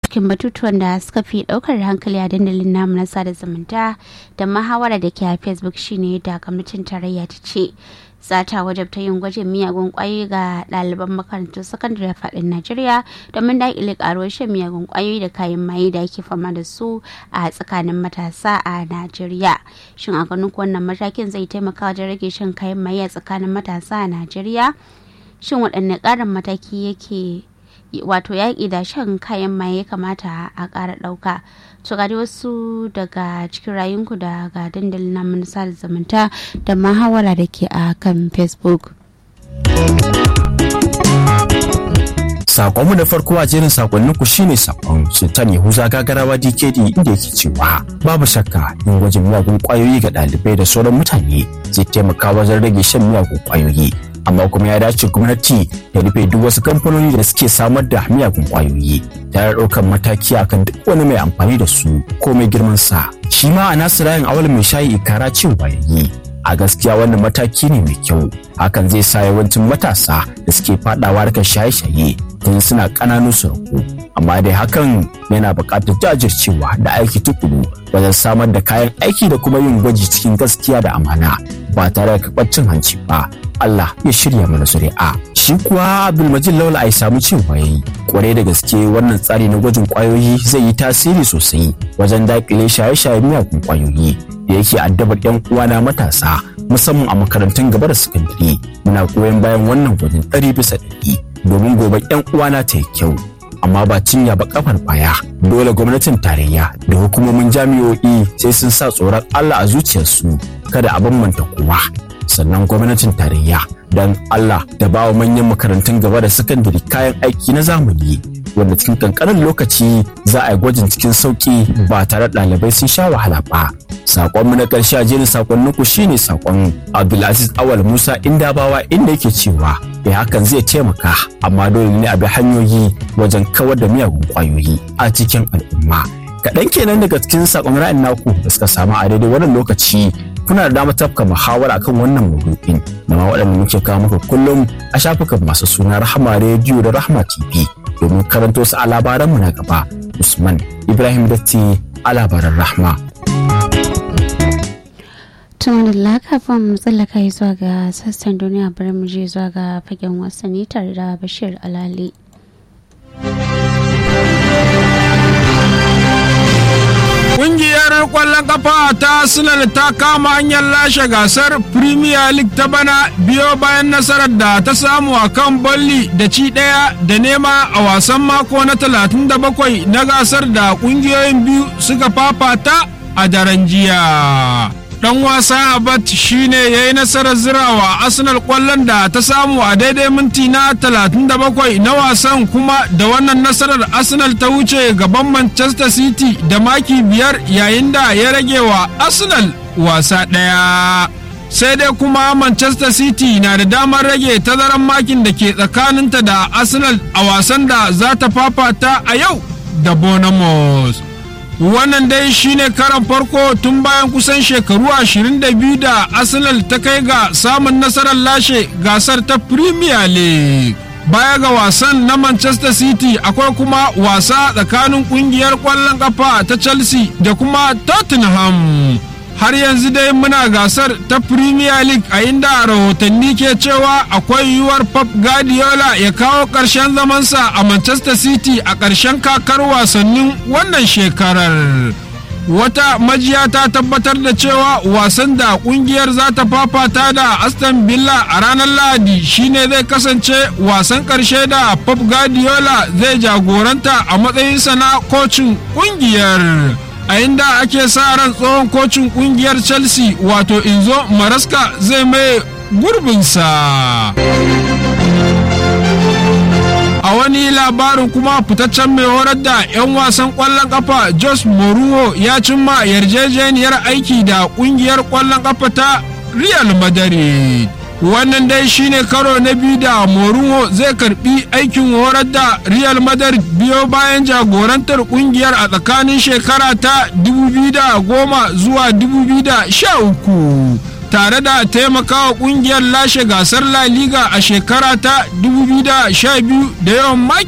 cikin batutuwan da suka fi daukar hankali a dandalin namu na sada zumunta da mahawara da ke a facebook shine da gwamnatin tarayya ta ce za ta wajabta yin gwajin miyagun kwayoyi ga ɗaliban makarantun sakandare faɗin najeriya domin daƙile ƙaruwar shan miyagun kwayoyi da kayan maye da ake fama da su a tsakanin matasa a najeriya shin a ganin wannan matakin zai taimaka wajen rage shan kayan maye a tsakanin matasa a najeriya shin waɗanne ƙarin mataki yake wato yaƙi da shan kayan maye ya kamata a ƙara ɗauka to ga wasu daga cikin rayunku daga dandalin na manasa da zamanta da mahawara da ke a kan facebook Sakonmu na farko a jerin sakonnin ku shine sakon Sultan Yahuza Gagarawa DKD inda yake cewa babu shakka yin gwajin miyagun kwayoyi ga ɗalibai da sauran mutane zai taimaka wajen rage shan miyagun kwayoyi. Amma kuma ya dace gwamnati ta rufe duk wasu kamfanoni da suke samar da miyagun kwayoyi tare da ɗaukar mataki akan duk wani mai amfani da su ko mai girman sa. Shi ma a nasu rayin awal mai shayi ikara cewa yayi a gaskiya wannan mataki ne mai kyau hakan zai sa yawancin matasa da suke fadawa harkar shaye-shaye tun suna ƙananun su amma dai hakan yana buƙatar jajircewa da aiki tukuru wajen samar da kayan aiki da kuma yin gwaji cikin gaskiya da amana ba tare da karɓar cin hanci ba Allah ya shirya mana zuri'a shi kuwa Abdulmajid Lawal ai samu cewa yayi kwarai da gaske wannan tsari na gwajin kwayoyi zai yi tasiri sosai wajen daƙile shaye-shaye miyagun kwayoyi da yake addabar 'yan uwana matasa musamman a makarantun gaba da sakandare muna goyon bayan wannan gwajin ɗari bisa ɗari domin gobe 'yan uwana ta yi kyau amma ba cinya ba kafar baya dole gwamnatin tarayya da hukumomin jami'o'i sai sun sa tsoron Allah a zuciyarsu kada a bambanta kowa sannan gwamnatin tarayya don Allah da ba wa manyan makarantun gaba da sakandare kayan aiki na zamani wanda cikin kankanin lokaci za a yi gwajin cikin sauki ba tare da ɗalibai sun sha wahala ba sakonmu na ƙarshe a jerin sakonninku shine sakon abdulaziz awal musa indabawa inda yake cewa da hakan zai taimaka amma dole ne a bi hanyoyi wajen kawar da miyagun ƙwayoyi a cikin al'umma kaɗan kenan daga cikin sakon ra'ayin naku da suka samu a daidai wannan lokaci kuna da damar tafka muhawara kan wannan maudu'in da ma waɗanda muke kawo muku kullum a shafukan masu suna rahama rediyo da rahama tv domin karanto su a labaranmu na gaba usman ibrahim datti a labaran rahma tun da kafin mu tsallaka zuwa ga sassan duniya bari mu je zuwa ga fagen wasanni tare da bashir alali Ƙungiyar ƙwallon kafa ta Arsenal ta kama hanyar lashe gasar Premier League ta bana biyo bayan nasarar da ta samu a kan Bolli da ci ɗaya da nema a wasan mako na 37 na gasar da ƙungiyoyin biyu suka fafata a daren jiya. dan wasa Abat shine ya yi nasarar zirawa Arsenal kwallon da ta samu a daidai minti na 37 na wasan kuma da wannan nasarar Arsenal ta wuce gaban Manchester City da maki biyar yayin da ya rage wa Arsenal wasa ɗaya. sai dai kuma Manchester City na da damar rage tazaran makin da ke tsakaninta da Arsenal a wasan da za ta fafata a yau da Bournemouth. wannan dai shine karan farko tun bayan kusan shekaru 22 da arsenal ta kai ga samun nasarar lashe gasar ta premier league baya ga wasan na manchester city akwai kuma wasa tsakanin kungiyar kwallon kafa ta chelsea da kuma tottenham har yanzu dai muna gasar ta premier league a inda rahotanni ke cewa akwai yiwuwar pep guardiola ya kawo ƙarshen zamansa a manchester city a ƙarshen kakar wasannin wannan shekarar wata majiya ta tabbatar da cewa wasan da kungiyar za ta fafata da aston villa a ranar lahadi shine zai kasance wasan ƙarshe da pep guardiola zai jagoranta a matsayinsa na kocin kungiyar a inda ake sa ran tsohon kocin kungiyar chelsea wato inzo maraska zai mai gurbinsa a wani labarin kuma fitaccen mai horar da 'yan wasan kwallon kafa jos moruho ya cimma yarjejeniyar aiki da kungiyar kwallon kafa ta real madrid wannan dai shine karo na biyu da Mourinho zai karbi aikin horar da Real Madrid biyo bayan jagorantar kungiyar a tsakanin shekara ta 2010 zuwa 2013 tare da taimakawa kungiyar lashe gasar La Liga a shekara ta 2012 da yawan maki